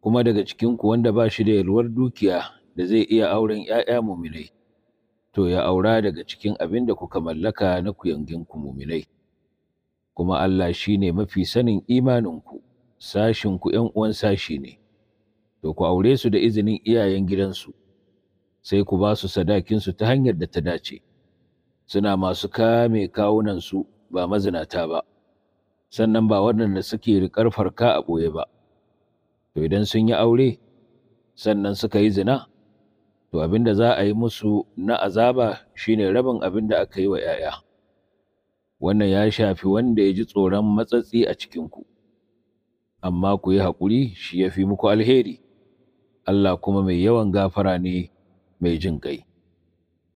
kuma daga cikinku wanda ba shi da yalwar dukiya da zai iya auren ‘ya'ya muminai, to ya aura daga cikin abin da kuka mallaka na kuyanginku muminai, kuma Allah shi ne mafi sanin imaninku, sashinku ‘yan uwan sashi ne, to ku aure su da izinin iyayen gidansu, sai ku ba su sadakinsu ta hanyar da ta dace, suna masu kame kawunansu ba mazinata ba, sannan ba waɗanda suke riƙar farka a ɓoye ba. to idan sun yi aure sannan suka yi zina to abin da za a yi musu na azaba shine rabin abin da aka yi wa ‘ya'ya wannan ya shafi wanda ya ji tsoron matsatsi a cikinku amma ku yi haƙuri shi ya fi muku alheri Allah kuma mai yawan gafara ne mai jin ƙai